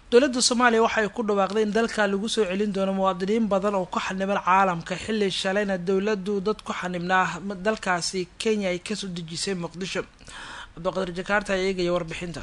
dowladda soomaaliya waxay ku dhawaaqday in dalka lagu soo celin doono muwaadiniin badan oo ku xaniban caalamka xilli shalayna dowladdu dad ku xanibnaa dalkaasi kenya ay kasoo dejisay muqdisho cabdiqadir jakaarta ayaa eegaya warbixintan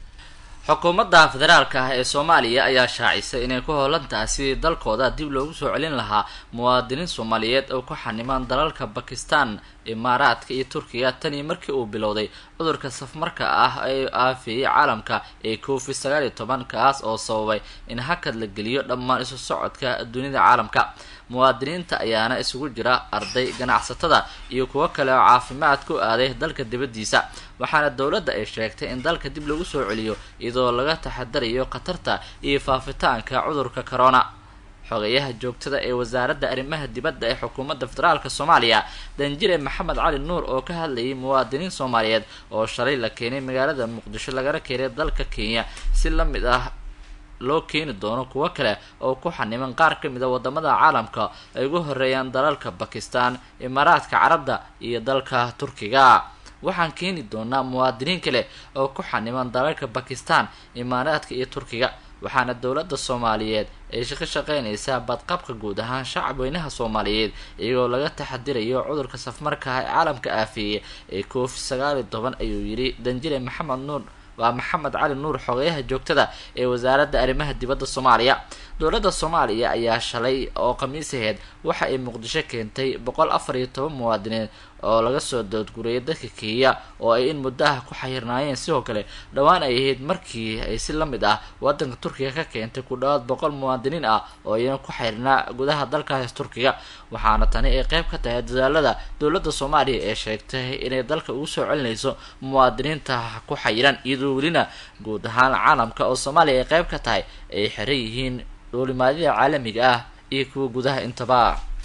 xukuumadda federaalka ah ee soomaaliya ayaa shaacisay inay ku hoolan tahay sidii dalkooda dib loogu soo celin lahaa muwaadiniin soomaaliyeed oo ku xanimaan dalalka bakistan imaaraadka iyo turkiga tanii markii uu bilowday cudurka safmarka ah ee aafeeyey caalamka ee covid sagaal iyo toban kaas oo sababay in hakad la geliyo dhammaan isu socodka dunida caalamka muwaadiniinta ayaana isugu jira arday ganacsatada iyo kuwo kale oo caafimaad ku aaday dalka dibaddiisa waxaana dowladda ay sheegtay in dalka dib lagu soo celiyo iyadoo laga taxadarayo khatarta iyo faafitaanka cudurka corona xogeyaha joogtada ee wasaaradda arrimaha dibadda ee xukuumadda federaalka soomaaliya danjire maxamed cali nuur oo ka hadlayay muwaadiniin soomaaliyeed oo shalay la keenay magaalada muqdisho lagana keenay dalka kenya si la mid ah loo keeni doono kuwo kale oo ku xaniman qaar ka mid a wadamada caalamka ay ugu horeeyaan dalalka bakistan imaaraadka carabda iyo dalka turkiga waxaan keeni doonaa muwaadiniin kale oo ku xaniman dalalka bakistan imaaraadka iyo turkiga waxaana dowladda soomaaliyeed ay ka shaqeynaysaa badqabka guud ahaan shacab weynaha soomaaliyeed iyagoo laga taxadirayo cudurka safmarkaha ee caalamka aafeeye ee covid sagaal iyo toban ayuu yidhi danjire maxamed nuur waa maxamed cali nuur xogeyaha joogtada ee wasaaradda arrimaha dibadda soomaaliya dowladda soomaaliya ayaa shalay oo khamiisaheed waxa ay muqdisho keentay boqol afar iyo toban muwaadiniin oo laga soo doodguriyay dadka kenya oo ay in muddaha ku xayirnaayeen sidoo kale dhowaan ay ahayd markii ay si la mid ah wadanka turkiga ka keentay ku dhawaad boqol muwaadiniin ah oo iyana ku xayrnaa gudaha dalkaas turkiga waxaana tani ay qeyb ka tahay dadaalada dowladda soomaaliya ee sheegtay inay dalka ugu soo celinayso muwaadiniinta ku xayiran iyadoo welina guud ahaan caalamka oo soomaaliya ay qeyb ka tahay ay xiran yihiin dhoolimaadida caalamiga ah iyo kuwa gudaha intaba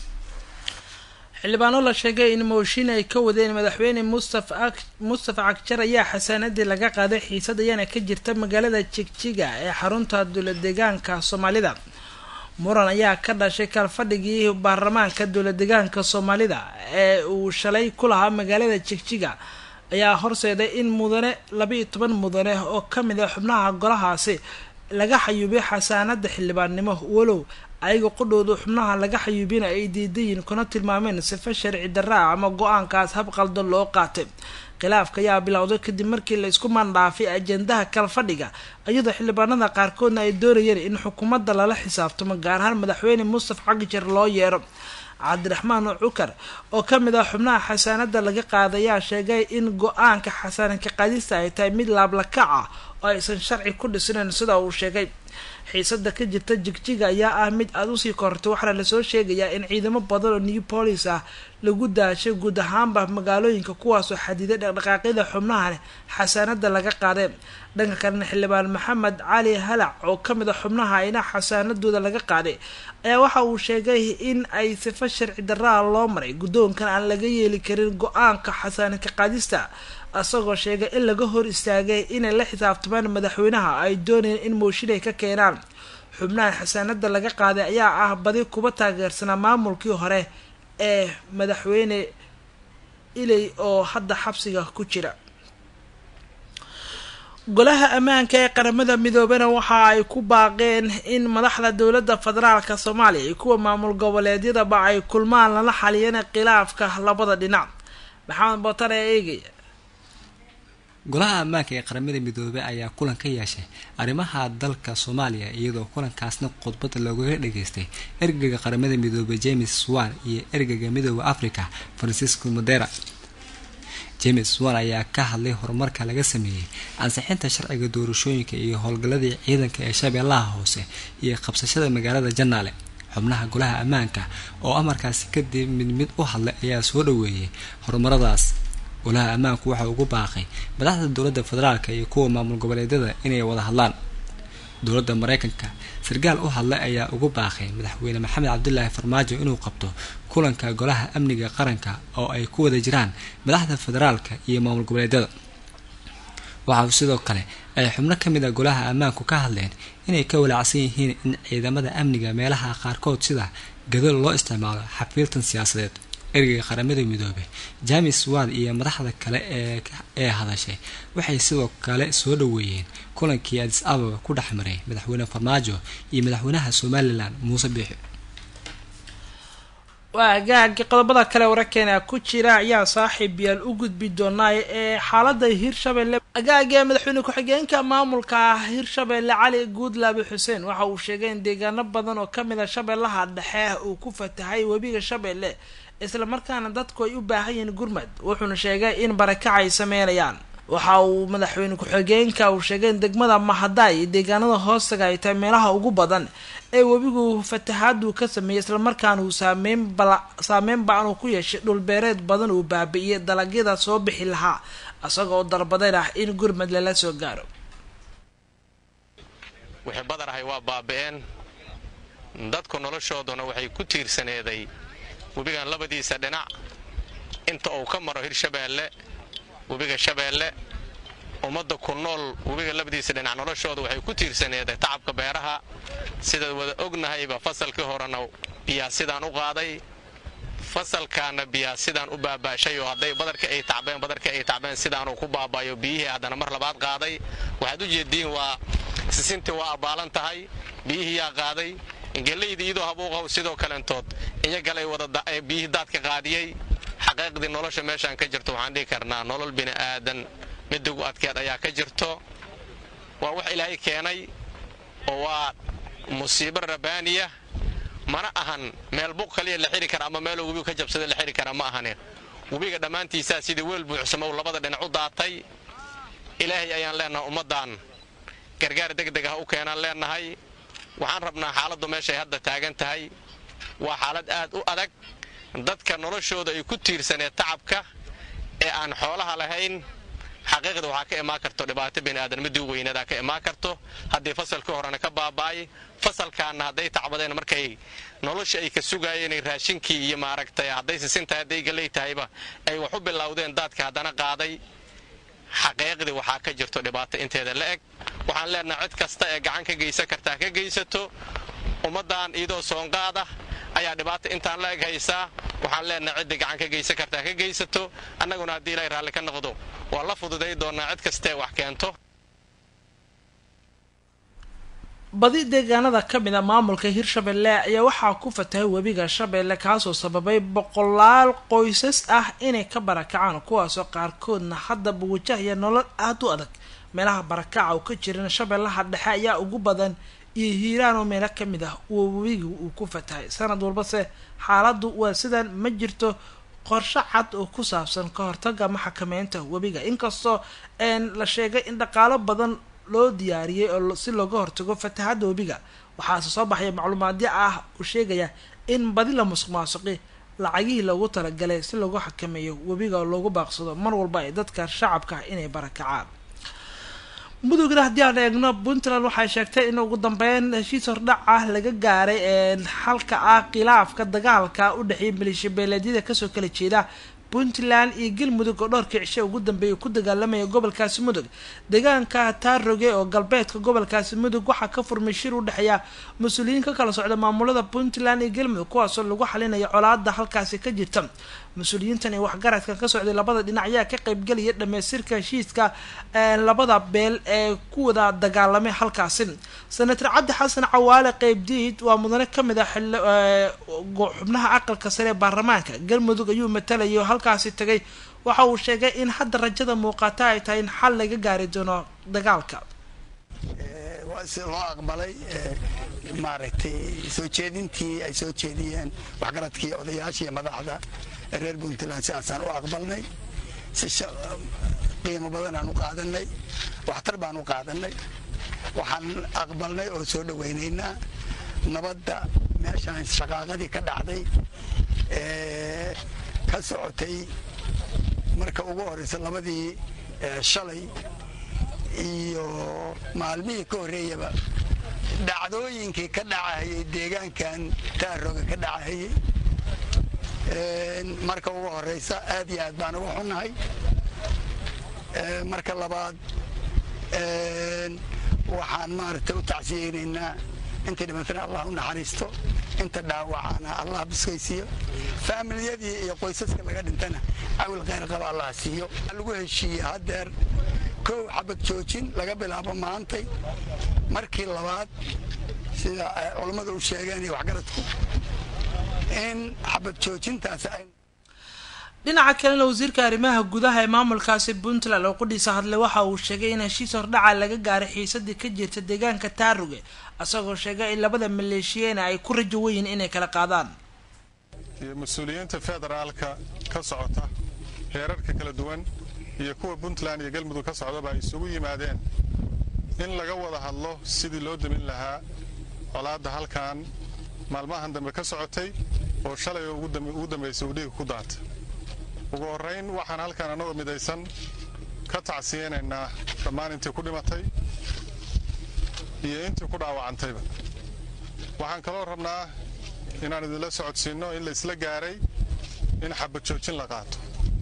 xildhibaano la sheegay in mooshin ay ka wadeen madaxweyne mustafa mustafa cagjar ayaa xasaanadii laga qaaday xiisad ayaana ka jirta magaalada jigjiga ee xarunta dowla deegaanka soomaalida muran ayaa ka dhashay kalfadhigii baarlamaanka dowla deegaanka soomaalida ee uu shalay ku lahaa magaalada jigjiga ayaa horseeday in mudane laba-iyo toban mudane oo ka mid a xubnaha golahaasi laga xayuubay xasaanada xildhibaannimo walow ayaga qudhooda xubnaha laga xayuubina ay diidayiin kuna tilmaameen sifa sharci darra ama go-aankaas hab qaldan loo qaatay khilaafka ayaa bilowday kadib markii la isku mandhaafay ajendaha kalfadhiga iyadoo xildhibaanada qaarkoodna ay doonayeen in xukuumadda lala xisaabtamo gaar ahaan madaxweyne mustafa cagjar loo yeero cabdiraxmaan cukar oo ka mid ah xubnaha xasaanada laga qaadayaa sheegay in go-aanka xasaanadka qaadista ay tahay mid laablakac ah oo aysan sharci ku dhisnayn sida uu sheegay xiisada ka jirta jigjiga ayaa ah mid aada usii korortay waxaana lasoo sheegayaa in ciidamo badan oo new police ah lagu daashay guud ahaanba magaalooyinka kuwaasoo xadiday dhaqdhaqaaqyada xubnahan xasaanada laga qaaday dhanka kalena xildhibaan maxamed cali halac oo ka mid a xubnaha ina xasaanadooda laga qaaday ayaa waxa uu sheegay in ay sifo sharci darraa loo maray guddoonkan aan laga yeeli karin go-aanka xasaanadka qaadista isagoo sheegay in laga hor istaagay inay la xisaabtamaan madaxweynaha ay doonayeen in mooshin ay ka keenaan xubnahan xasaanada laga qaaday ayaa ah badi kuba taageersanaa maamulkii hore ee madaxweyne iley oo hadda xabsiga ku jira golaha ammaanka ee qaramada midoobena waxa ay ku baaqeen in madaxda dowladda federaalka soomaaliya iyo kuwa maamul goboleedyadaba ay kulmaan lala xaliyeen khilaafka labada dhinac maxamed bootan ee eegaya golaha ammaanka ee qaramada midoobey ayaa kulan ka yeeshay arrimaha dalka soomaaliya iyadoo kulankaasna khudbada loogaga dhageystay ergeyga qaramada midoobey james swan iyo ergeyga midooda africa francisco modera james swan ayaa ka hadlay horumarka laga sameeyey ansixinta sharciga doorashooyinka iyo howlgalladii ciidanka ee shabeellaha hoose iyo qabsashada magaalada janaale xubnaha golaha ammaanka oo amarkaasi kadib mid mid u hadlay ayaa soo dhaweeyay horumaradaas golaha ammaanku waxa ugu baaqay madaxda dowladda federaalka iyo kuwa maamul goboleedyada inay wada hadlaan dowladda mareykanka sarkaal u hadlay ayaa ugu baaqay madaxweyne maxamed cabdilaahi farmaajo inuu qabto kulanka golaha amniga qaranka oo ay ku wada jiraan madaxda federaalka iyo maamul goboleedyada waxa sidoo kale ay xubno ka mid a golaha ammaanku ka hadleen inay ka walaacsan yihiin in ciidamada amniga meelaha qaarkood sida gadol loo isticmaalo xafiiltan siyaasadeed ergeyga qaramada midoobey james wan iyo madaxda kale ee hadashay waxay sidoo kale soo dhaweeyeen kulankii adis ababa ku dhex maray madaxweyne farmaajo iyo madaxweynaha somalilan muuse biixi waa agaagi qodobada kale wararkeena ku jira ayaa saaxiib yaal u gudbi doonaa ee xaalada hirshabelle agaagee madaxweyne ku-xigeenka maamulka hirshabelle cali guudlaabi xuseen waxa uu sheegay in deegaano badan oo kamid a shabeellaha dhexe uu ku fatahay webiga shabeelle islamarkaana dadku ay u baahan yihiin gurmad wuxuuna sheegay in barakac ay sameynayaan waxa uu madaxweyne ku-xigeenka uu sheegay in degmada mahadaay iyo deegaanada hoostaga ay tahay meelaha ugu badan ee webigu fatahaadu ka sameeyey islamarkaana uu saameyn bala saameyn ba-an uu ku yeeshay dhulbeereed badan uu baabi'iyey dalagyada soo bixi lahaa isagoo dalbadeyn ah in gurmad lala soo gaaro wixii badarahay waa baaba-een dadku noloshooduna waxay ku tiirsaneeday webigan labadiisa dhinac inta uu ka maro hirshabeelle webiga shabeelle ummadda ku nool webiga labadiisa dhinac noloshooda waxay ku tiirsaneeday tacabka beeraha sidaad wada ognahayba fasalkii horena biyaa sidaan u qaaday fasalkaana biyaa sidaan u baabaashay oo hadday badarka ay tacbeen badarka ay tacbeen sidaanuu ku baabaayo biyihii haddana mar labaad qaaday waxaad u jeediin waa sisintii waa abbaalan tahay biyihiiyaa qaaday gelaydii iyadoo habuuqaw sidoo kaleentood iyagalay wadabiyihii daadka qaadiyey xaqiiqdii nolosha meeshaan ka jirto waxaan dhihi karnaa nolol bini aadan midigu adkeed ayaa ka jirto waa wax ilaahay keenay oo waa musiibo rabaaniya mana ahan meel buq kaliya la xiri kara ama meeloo webigu ka jabsada la xiri kara ma ahane webiga dhammaantiisaa sidii weel buuxsamow labada dhinac u daatay ilaahay ayaan leenahay ummaddan gargaar degdeg ah u keenaan leenahay waxaan rabnaa xaaladdu meeshay hadda taagan tahay waa xaalad aad u adag dadka noloshooda ay ku tiirsaneed tacabka ee aan xoolaha lahayn xaqiiqda waxaa ka imaan karto dhibaato bini'aadanmadii weynadaa ka imaan karto haddii fasalkii horena ka baaba'ay fasalkaanna hadday tacbadeen markay nolosha ay ka sugaayeen raashinkii iyo maaragtay hadday sisintahay hadday galey tahayba ay wax u bilowdeen daadka haddana qaaday xaqiiqdii waxaa ka jirto dhibaato inteeda la eg waxaan leenahay cid kasta ee gacan ka geysan kartaa ka geysato ummaddan iyadoo soonqaada ayaa dhibaata intaan la eg haysaa waxaan leenahay ciddii gacan ka geysan kartaa ka geysato annaguna haddii ilaahay raalli ka noqdo waa la fududay doonaa cid kastaee wax keento badi deegaanada ka mid a maamulka hirshabelle ayaa waxaa ku fatahay webiga shabeelle kaasoo sababay boqolaal qoysas ah inay ka barakacaan kuwaasoo qaarkoodna haddaba wajahaya nolol aada u adag meelaha barakaca uu ka jiran shabeellaha dhexe ayaa ugu badan iyo hiiraan oo meelo ka mid ah uu webiga uu ku fatahay sanad walbase xaaladdu waa sidan ma jirto qorshe cad oo ku saabsan ka hortaga ama xakameynta webiga inkastoo la sheegay in dhaqaalo badan loo diyaariyey oo si looga hortago fatahadda webiga waxaase soo baxaya macluumaadyo ah uu sheegaya in badi la musuq maasuqi lacagihii loogu talagalay si loogu xakameeyo webiga oo loogu baaqsado mar walba ay dadka shacabka ah inay barakacaan mudugna haddii aan eegno puntland waxay sheegtay in ugu dambeyn heshiis hordhac ah laga gaaray xalka ah khilaafka dagaalka u dhexeeyay maleeshiya beeleedyada kasoo kala jeeda puntland iyo galmudug oo dhowrkii cishe ugu dambeeyay ku dagaalamaya gobolkaasi mudug deegaanka taaroge oo galbeedka gobolkaasi mudug waxaa ka furmay shir u dhexeeya mas-uuliyiin ka kala socda maamulada puntland iyo galmudug kuwaasoo lagu xalinayo colaada halkaasi ka jirta mas-uuliyiintan iyo waxgaradka ka socday labada dhinac ayaa ka qeybgelaya dhamaystirka heshiiska labada beel ee ku wada dagaalamay halkaasi senator cabdi xasan cawaale qeybdiid waa mudane kamid ah xubnaha aqalka sare ee baarlamaanka galmudug ayuu matalayo halkaasi tagay waxa uu sheegay in hadda rajada muuqata ay tahay in xal laga gaari doono dagaalka si loo aqbalay maaragtay soo jeedintii ay soo jeediyeen waxgaradkii odayaashii madaxda reer puntland sidaasaan u aqbalnay si qiimo badanaan u qaadanay waxtar baan u qaadanay waxaan aqbalnay oo soo dhawaynaynaa nabadda meeshaan shaqaaqadii ka dhacday ee ka socotay marka ugu horeysa labadii shalay iyo maalmihii ka horreeyaba dhacdooyinkii ka dhacahayay deegaankan taaroga ka dhacahayay marka ugu horeysa aad iyo aad baan uga xunnahay marka labaad waxaan maaragtay u tacsiyeynaynaa intii dhimatana allah u naxariisto inta dhaawacana allah biskaysiiyo faamilyadii iyo qoysaska laga dhintana cawil khayr qaba allah siiyo lagu heshiiyey haddeer kow xabad joojin laga bilaabo maantay markii labaad sida culammadu u sheegeen iyo waxgaradku in xabad joojintaas ay dhinaca kalena wasiirka arrimaha gudaha ee maamulkaasi puntland oo qudhiisa hadlay waxa uu sheegay in heshiis hordhaca laga gaaray xiisadii ka jirta deegaanka taaruge isagoo sheegay in labada maleeshiyeena ay ku rajo weyiin inay kala qaadaan iyo mas-uuliyiinta federaalka ka socota heerarka kala duwan iyo kuwa puntland iyo galmudug ka socdaba ay isugu yimaadeen in laga wada hadlo sidii loo demin lahaa colaadda halkan maalmahan dambe ka socotay oo shalay ugu dambaysay uu dhiiga ku daatay ugu horrayn waxaan halkan annagoo midaysan ka tacsiyeynaynaa dhammaan intii ku dhimatay iyo intii ku dhaawacantayba waxaan kaloo rabnaa inaan idinla socodsiinno in la isla gaaray in xabad joojin la qaato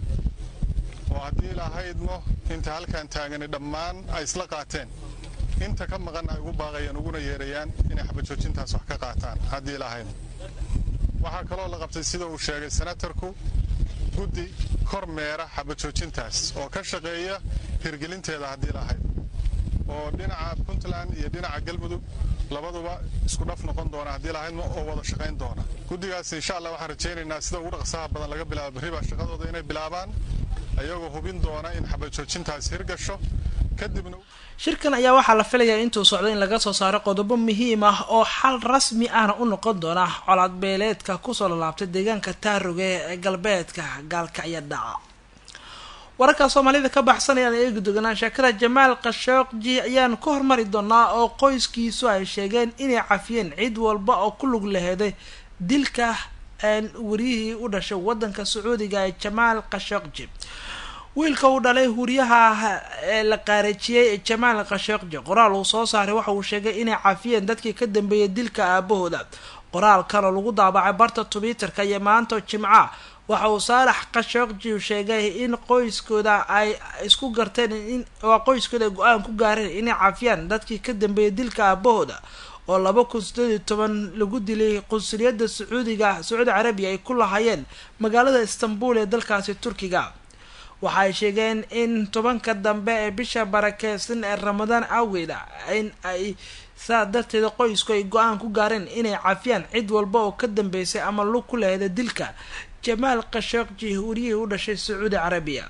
oo haddii ilahaydmo inta halkan taagani dhammaan ay isla qaateen inta ka maqanna ay ugu baaqayaan uguna yeerayaan inay xabad joojintaas wax ka qaataan haddii ilahaydmo waxaa kaloo la qabtay sida uu sheegay senatarku guddi kor meera xabad joojintaas oo ka shaqeeya hirgelinteeda haddii lahayd oo dhinaca puntland iyo dhinaca galmudug labaduba isku dhaf noqon doona haddii lahaydma oo wada shaqayn doona guddigaas insha allah waxaan rajaynaynaa sida ugu dhaqsaha badan laga bilaabo berriba shaqadooda inay bilaabaan ayagoo hubin doona in xabad joojintaas hirgasho kadibna shirkan ayaa waxaa la filayaa intuu socdo in laga soo saaro qodobo muhiim ah oo xal rasmi ahna u noqon doona colaad beeleedka kusoo lalaabtay deegaanka taaruge ee galbeedka gaalkacyo dhaca wararka soomaalida ka baxsanayaan eegi doganaa sheekada jamaal khashooqji ayaan ka hormari doonaa oo qoyskiisu ay sheegeen inay cafiyeen cid walba oo ku lug laheeday dilka wariyihii u dhashay wadanka sacuudiga ee jamaal khashooqji wiilka uu dhalay huryaha ee la qaareejiyey jamaal khashooqji qoraal uu soo saaray waxa uu sheegay inay cafiyeen dadkii ka dambeeyay dilka aabahooda qoraalkan oo lagu daabacay barta twitterka iyo maanta jimca waxa uu saalax khashooqji sheegay in qoyskooda ay isku garteen in waa qoyskooda ay go-aan ku gaareen inay cafiyaan dadkii ka dambeeyay dilka aabahooda oo laba kun sideed iyo toban lagu dilay qunsuliyadda sacuudiga sacuudi carabiya ay ku lahaayeen magaalada istanbul ee dalkaasi turkiga waxa ay sheegeen in tobanka dambe ee bisha barakeysan ee ramadaan awgeeda in ay saa darteeda qoysku ay go-aan ku gaareen inay cafiyaan cid walba oo ka dambeysay ama lug ku laheda dilka jamaal khashooqji wariyihii u dhashay sacuudi carabiya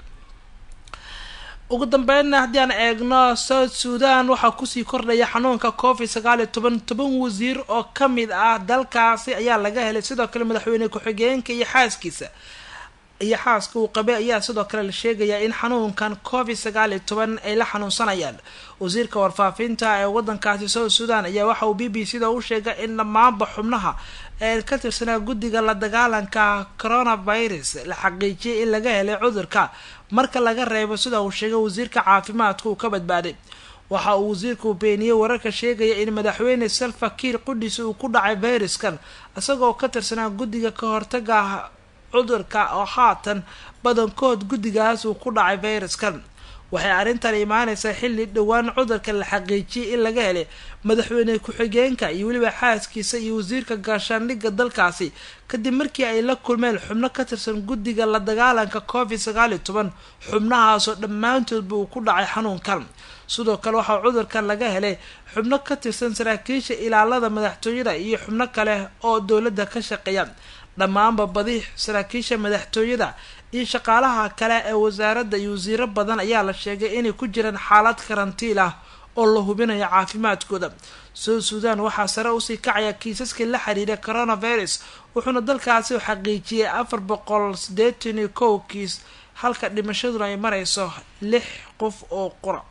ugu dambeynna haddii aan eegno south sudan waxaa kusii kordhaya xanuunka covid sagaal iyo toban toban wasiir oo ka mid ah dalkaasi ayaa laga helay sidoo kale madaxweyne ku-xigeenka iyo xaaskiisa iyo xaaska uu qabay ayaa sidoo kale la sheegayaa in xanuunkan covid sagaal iyo toban ay la xanuunsanayaan wasiirka warfaafinta ee wadankaasi south sudan ayaa waxa uu b b c da u sheegay in dhammaanba xubnaha ee ka tirsanaa guddiga la dagaalanka coronavirus la xaqiijiyay in laga helay cudurka marka laga reebo sida uu sheegay wasiirka caafimaadka uu ka badbaaday waxa uu wasiirku beeniyey wararka sheegaya in madaxweyne salva kiir qudhiis uu ku dhacay fayraskan isagoo ka tirsanaa guddiga ka hortaga cudurka oo haatan badankood guddigaas uu ku dhacay fayraskan waxay arrintan imaaneysaa xilli dhowaan cudurka la xaqiijiyay in laga helay madaxweyne ku-xigeenka iyo weliba xaaskiisa iyo wasiirka gaashaandhigga dalkaasi kadib markii ay la kulmeen xubno ka tirsan guddiga la dagaalanka covid sagaal iyo toban xubnahaasoo dhammaantoodba uu ku dhacay xanuunkan sidoo kale waxaa cudurkan laga helay xubno ka tirsan saraakiisha ilaalada madaxtooyada iyo xubno kale oo dowladda ka shaqeeya dhammaanba badi saraakiisha madaxtooyada iyo shaqaalaha kale ee wasaaradda iyo wasiiro badan ayaa la sheegay inay ku jiraan xaalad karantiil ah oo la hubinayo caafimaadkooda south sudan waxaa sare usii kacaya kiisaskii la xiriira coronavirus wuxuuna dalkaasi xaqiijiyay afar boqol sideetan iyo kow kiis halka dhimashaduna ay mareyso lix qof oo qura